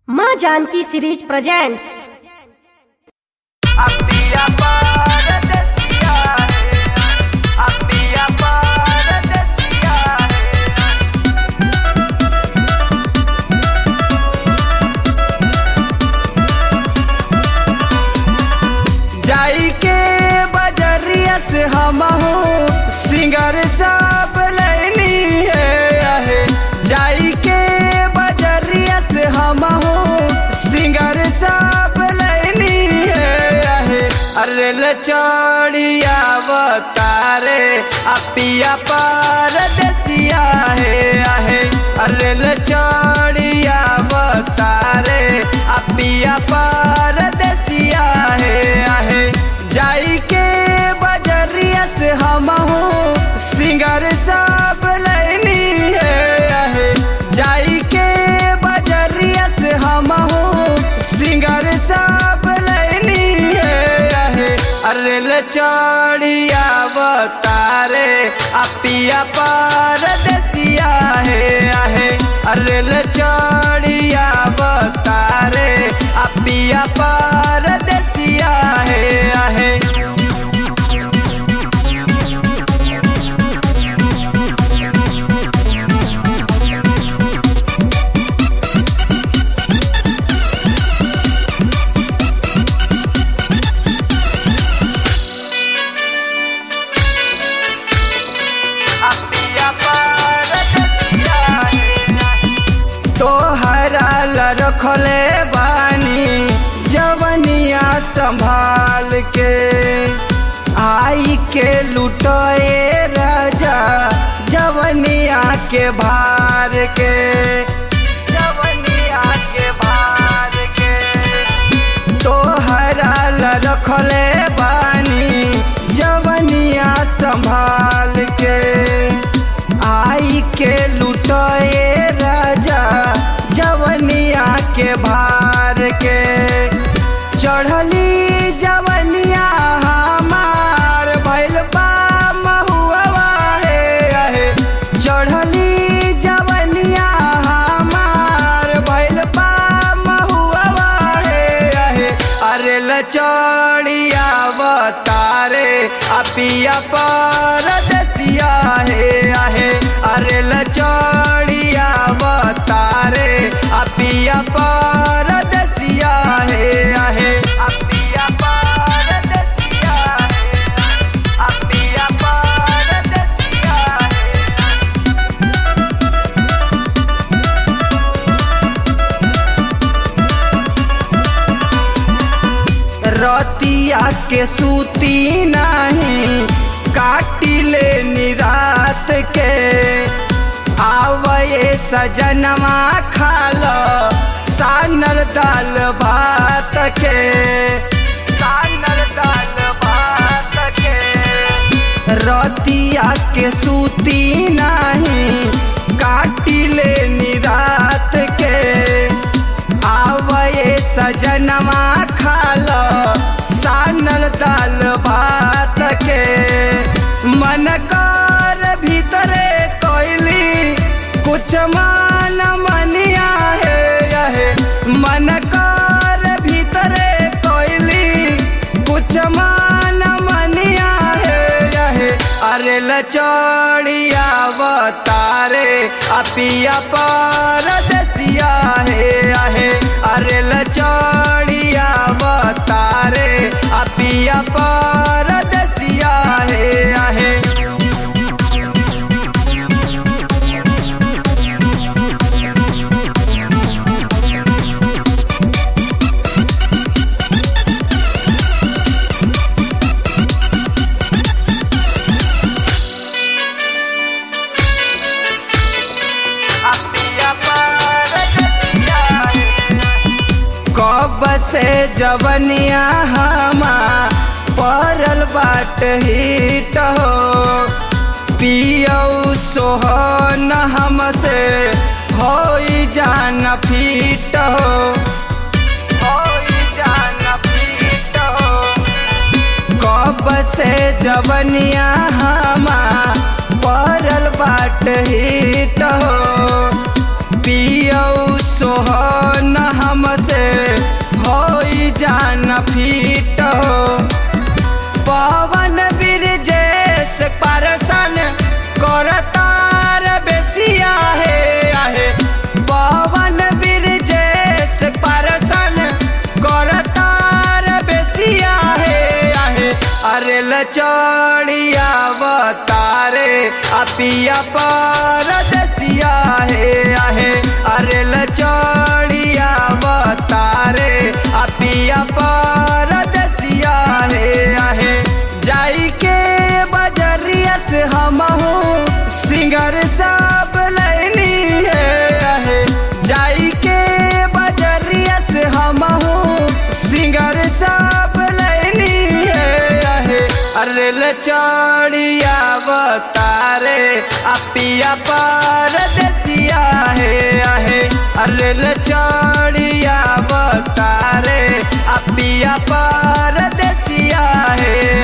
माँ Janaki series presents अपिया परदेसिया है अपिया परदेसिया है जाई के बजरिया से हम सिंगर सब लेनी है आहे। जाई के बजरिया से हम सिंगर सब लेनी है आहे। अरे ले चढ़िया बतारे अपिया परदेसिया है आहे अरे ले चढ़िया बतारे अपिया परदेसिया है आहे जाई के बजरिया से हम सिंगर सब लेनी है आहे जाई के बजरिया से हम सिंगर सब लेनी है आहे अरे ले चढ़िया बतारे अपिया परदेसिया है आहे अरे ले चढ़िया बतारे अपिया परदेसिया है आहे अपिया परदेसिया है तोहरा ला रखले बानी जवनिया संभाल के आई के लुटए राजा जवनिया के भार के जवनिया के भार के तोहरा ला रखले बानी जवनिया संभाल के आई के लुटए राजा जवनिया के भार के चढ़ली जवनिया हमार भैल बा महुआ हे आहे चढ़ली जवनिया हमार भैल बा महुआ हे आहे अरे लचड़िया बतारे अपिया परदेसिया हे आहे अरे लचड़िया बतारे अपिया परदेसिया हे आहे अपिया परदेसिया हे अपिया परदेसिया हे रतिया के सूती नहीं काटिले निरात के आवये सजनवा खाल सानल दाल भात के सानल दाल भात के रतिया के सूती नहीं काटिले निरात के आवये सजनवा खाल सानल दाल भात के मन कर भीतरे कोइली कुछ मान मनिया है यहे मन कर भीतरे कोइली कुछ मान मनिया है यहे अरे लचड़िया बतारे अपिया परदेसिया है आहे अरे लचड़िया बतारे अपिया परदेसिया है आहे अपिया परदेसिया है कब से जवनिया हमा परल बाट हिट हो पियऊ सोहन हमसे हो जान फीट हो होई जान फीट हो कब से जवनिया हमा परल बाट हिट हो पियऊ सोहन हम चढ़िया बतारे अपिया परदसिया हे आहे अरे चढ़िया बतारे अपिया परदसिया हे आहे जाई के बजरिया से हम सिंगर सब लैनी है आहे जाई के बजरिया से हम सिंगर सब लैनी है आहे अरे ले चढ़िया बतारे अपिया परदसिया है आहे अरे ले चढ़िया बतारे अपिया परदसिया है